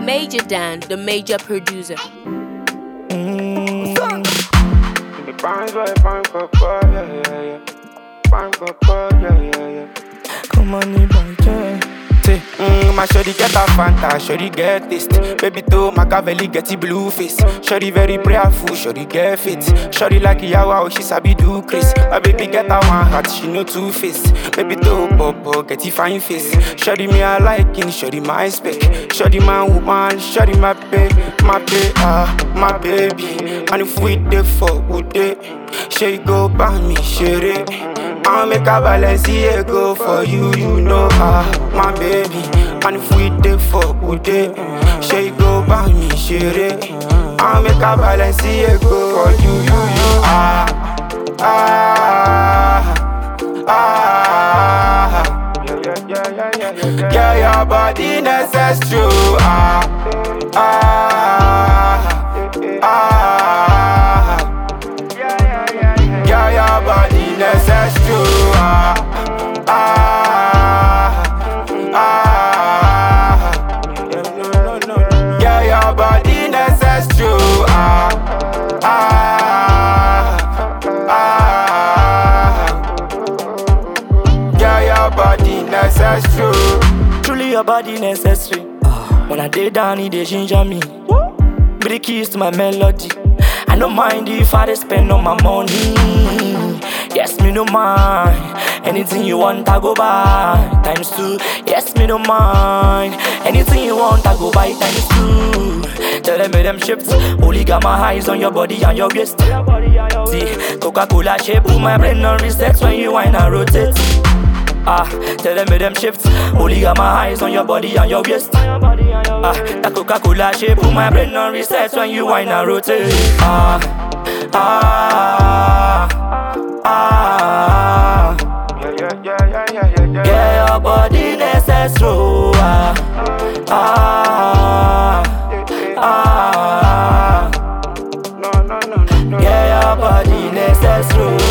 Major Dan, the major producer. Fine boy, fine papa, yeah, yeah, yeah. Fine papa, yeah, yeah, yeah. Come on, Ibadan. Say, mm, my shorty get a Fanta, shorty get taste. Baby to Machiavelli get the blue face. Shorty very prayerful, shorty get fit. Shorty like Yawa, she sabi do Chris. My baby get a one heart, she no two face. Baby to Popo, get the fine face. Shorty me I liking, shorty my spec. Shorty my woman, shorty my babe, my babe, ah, my baby. And if we dey for would day, she go buy me, share I'll make a Balenciaga for you, you know ah, my baby. And if we dey for good day, she go buy me share. I'll make a Balenciaga for you, you, you ah, ah, ah. Yeah, your body necessary, ah, ah, ah. Yeah, your body necessary. Ah, ah, ah. Yeah, your body necessary. Ah, ah, ah. Yeah, your body necessary. Truly your body necessary. When I day down, it dey ginger me. Be the keys to my melody. I don't mind if I dey spend all my money. Yes, me no mind. Anything you want, I go buy. Times two. Yes, me no mind. Anything you want, I go buy. Times two. Tell them, make them shift. Only got my eyes on your body and your waist. See, Coca-Cola shape, put my brain on reset when you whine and rotate. Ah, tell them make them shift. Only got my eyes on your body and your waist. Ah, that Coca-Cola shape, put my brain on reset when you whine and rotate. Ah, ah, ah. Yeah, yeah, yeah, yeah, yeah, yeah, yeah. Yeah, your body necessary. Ah, ah, ah. No, no, no, no, no. Yeah, your body necessary.